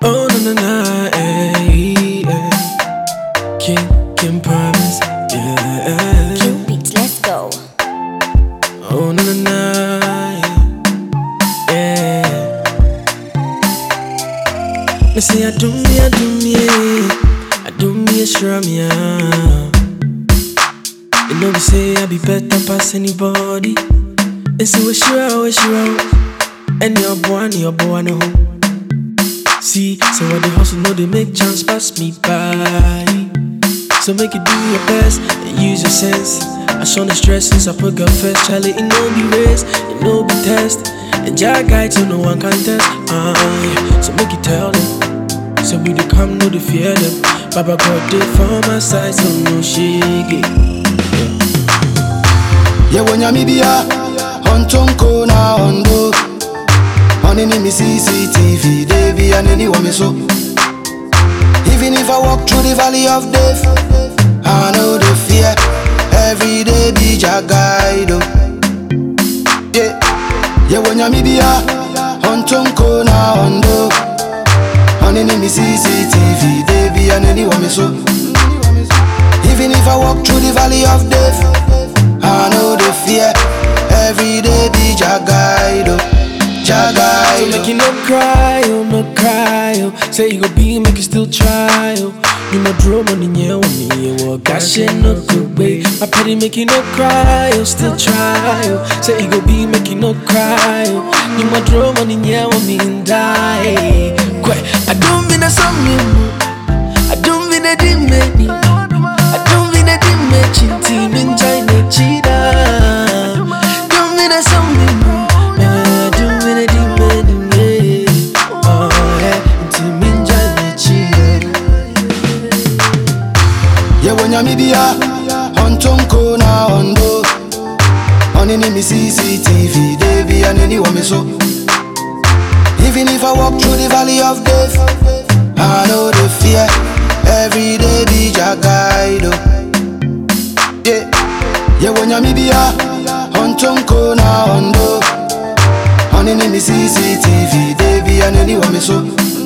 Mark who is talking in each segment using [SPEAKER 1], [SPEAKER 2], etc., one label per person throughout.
[SPEAKER 1] Oh na na na, eh, eh. King, King promise, yeah.
[SPEAKER 2] King Beats, let's go.
[SPEAKER 1] Oh na na na, yeah. Me say I do me, I do me, I do me a shrum yeah. You know me say I be better past anybody. And so we sure, we sure. And your boy, and your boy, no. See, so what the hustle know they make chance pass me by. So make you do your best and use your sense. I show the stress since I put God first. Charlie, it no be race, it no be test. And Jah guide so no one can test. Uh, yeah. So make you tell them. So we dey come, no dey fear them. Baba God dey for my side, so no shake it.
[SPEAKER 3] yewe nyamibia ontonko na ondo onini mi cctv debi aneni wome so even if i walk through the valley of death i know the fear every day be jagaido yeah yewe nyamibia ontonko na ondo onini mi cctv debi aneni wome so even if i walk through the valley of death I know the fear. Every day be Jagaido,
[SPEAKER 1] So make you
[SPEAKER 3] Jagaido.
[SPEAKER 1] no cry, oh no cry, oh. Say you go be, make you still try, oh. You my drum on the yeah, on me, oh. Gosh, shit, no good way. I pity make you no cry, oh. Still try, oh. Say you go be, make you no cry, oh. You my drum on the yeah, on me and die. Quite, I don't mean that something, I don't mean that it made me. I don't mean that it made you team in China, cheetah. Don't mean that something, I don't mean that it made me. Oh, yeah, team in China, cheetah.
[SPEAKER 3] yewe nyamibia ontonko na ondo onini mi cctv debi aneni wome so even if i walk through the valley of death i know the fear every day be jagaido yeah yewe nyamibia ontonko na ondo onini mi cctv debi aneni wome so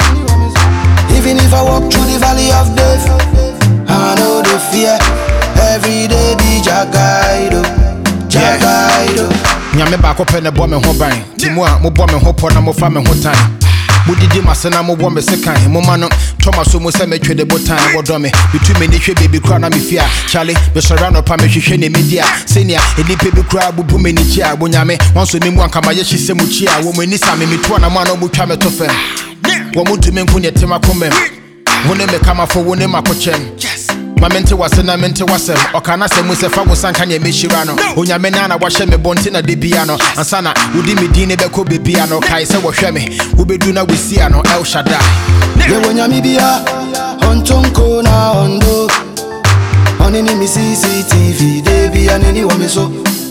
[SPEAKER 3] Even if I walk through the valley of death, I know the fear. Every day be Jagaido, Jagaido.
[SPEAKER 4] nyame baako pɛ ne bɔ me ho ban nti mu a mobɔ me ho pɔ na mofa me ho tan modidi mase na mobɔ me se kan moma no tɔma so mu sɛ metwe de botan wɔdɔ me metu m'ani hwɛ baabi kora na mefie a kyale mesɔre anɔpa mehwehwɛ ne medi a sɛnea nnipa bi koraa bubu m'ani kyi a bonyame wanso me mu ankamayɛ hye sɛ mu kyi a wɔ mu ani sa me metoa na mu a na ɔmotwa me to fam wɔ mo ntumi nko neɛ tem akomam wo ne me kamafo wo ne makokyɛm ma mente wase na mente wasɛm ɔka na sɛ mu sɛ fa wo sanka neɛ mɛhyira no onyame na na wahyɛ me bɔnte na de bia no ansa na wodi me din ne bɛkɔ bebia no kae sɛ wɔhwɛ me wobɛdu na wɔsia no el shaddai
[SPEAKER 3] Yewe nyamibia, ontonko na ondo. Onini mi CCTV, debi aneni wame so.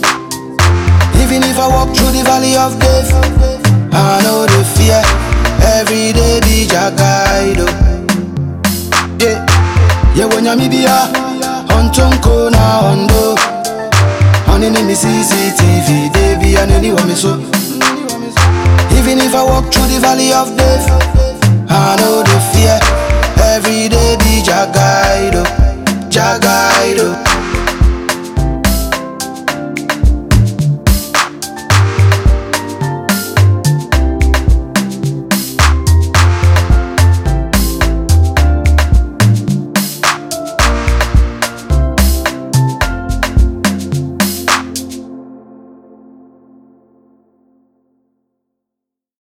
[SPEAKER 3] Even if I walk through the valley of death, I know the fear. Every day be Jagaido. Yeah. Yewe nyamibia, ontonko na ondo. Onini mi CCTV, debi aneni wame so. Even if I walk through the valley of death, I know the fear. Every day be Jagaido, Jagaido.